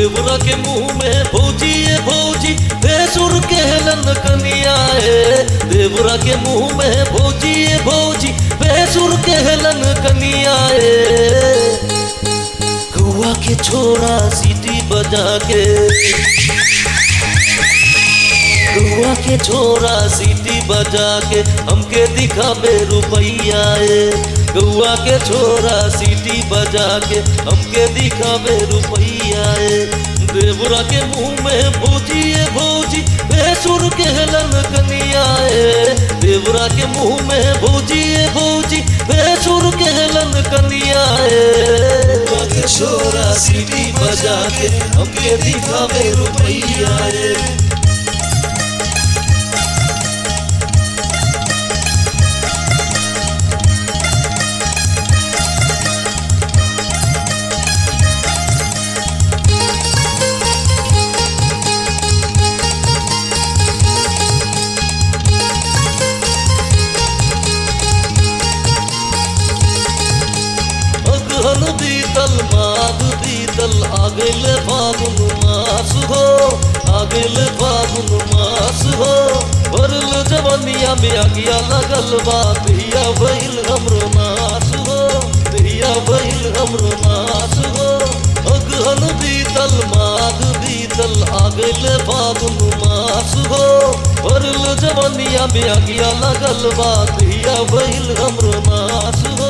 देवरा के मुंह में भौजी ये भौजी बेसुर के हेलन कनिया है देवरा के मुंह में भौजी ये भौजी बेसुर के हेलन कनिया है गुआ के छोरा सीटी बजा के गुआ के छोरा सीटी बजा के हमके दिखावे रुपैया ए गुआ के छोरा सीटी बजा के हमके दिखावे रुपैया ए देवरा के मुंह में भौजी ए भौजी बेसुर के हेलन कनिया ए देवरा के मुंह में भौजी ए भौजी बेसुर के हेलन कनिया ए गुआ के छोरा सीटी बजा के हमके दिखावे रुपैया ए अगहन बीतल माघ बीतल आगल फागुन मास हो आगल फागुन मास हो भरल जवनिया में आगिया लगल बा धिया भइल हमरो नास हो धिया भइल हमरो नास हो अगहन बीतल माघ बीतल आगल फागुन मास हो भरल जवनिया में आगिया लगल बा धिया भइल हमरो नास हो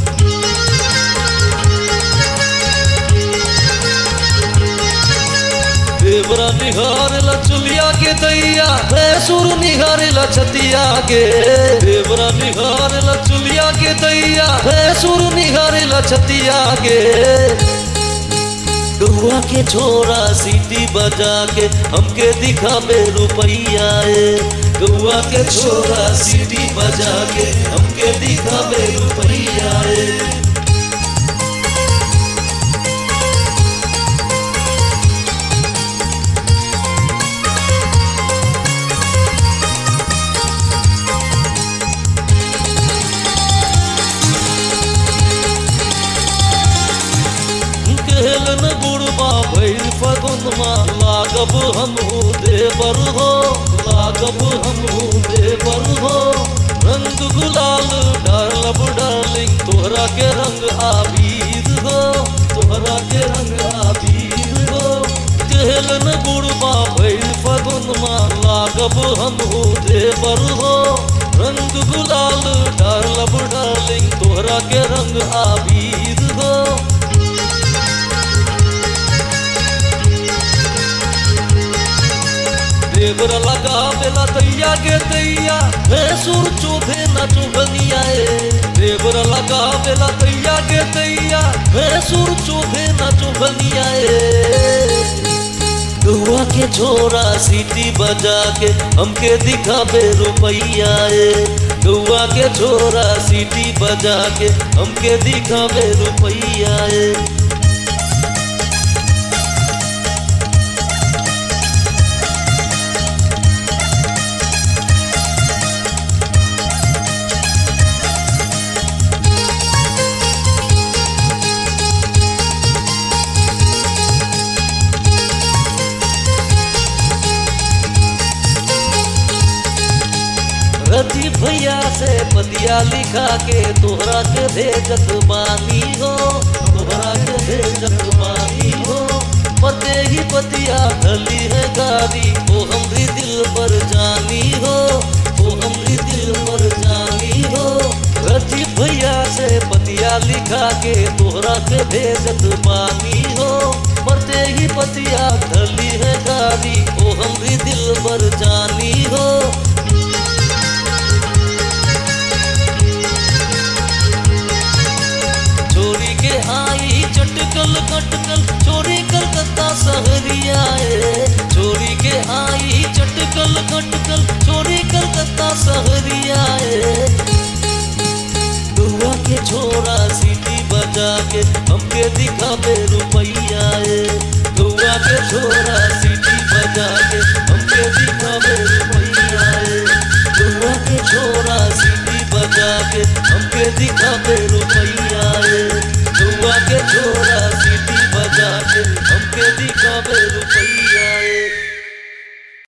देवरा निहारेला चुलिया के दैया भैंसुर निहारेला छतिया के देवरा निहारेला चुलिया के दैया भैंसुर निहारेला छतिया के गुआ के छोरा सीटी बजा के हमके दिखावे रुपैया ए गुआ के छोरा सीटी बजा के हमके दिखावे रुपैया ए केहलन बुढ़बा भैर फगुनमा लागब हमहू देवर हो लागब हमहू देवर हो रंग गुलाल डालब डार्लिंग तोहरा के रंग आबीर हो तोहरा के रंग आबीर हो केहलन बुढ़बा भैर फगुनमा लागब हमहू देवर हो रंग गुलाल डालब डार्लिंग तोहरा के रंग आबीर हो देवर लगा बेला दैया के दैया भैंसुर चोभे न चुभनिया ए देवर लगा बेला दैया के दैया भैंसुर चोभे न चुभनिया ए गुआ के छोरा सीटी बजा के हमके दिखावे रुपैया ए गुआ के छोरा सीटी बजा के हमके दिखावे रुपैया ए रति भैया से पतिया लिखा के तोहरा के भेजत बानी हो तोहरा के भेजत बानी हो पते ही पतिया धली है गाड़ी ओ हमरी दिल पर जानी हो ओ हमरी दिल पर जानी हो रति भैया से पतिया लिखा के तोहरा के भेजत बानी हो मरते ही पतिया धली है गाड़ी ओ हमरी दिल पर जानी हो छोरी के आई चटकल कटकल छोरी कलकत्ता सहरिया ए छोरी के आई चटकल कटकल छोरी कलकत्ता सहरिया ए दुआ के छोरा सीटी बजा के हमके दिखावे रुपैया ए दुआ के छोरा सीटी बजा के हमके दिखावे रुपैया ए दुआ के छोरा सीटी बजा के हमके दिखावे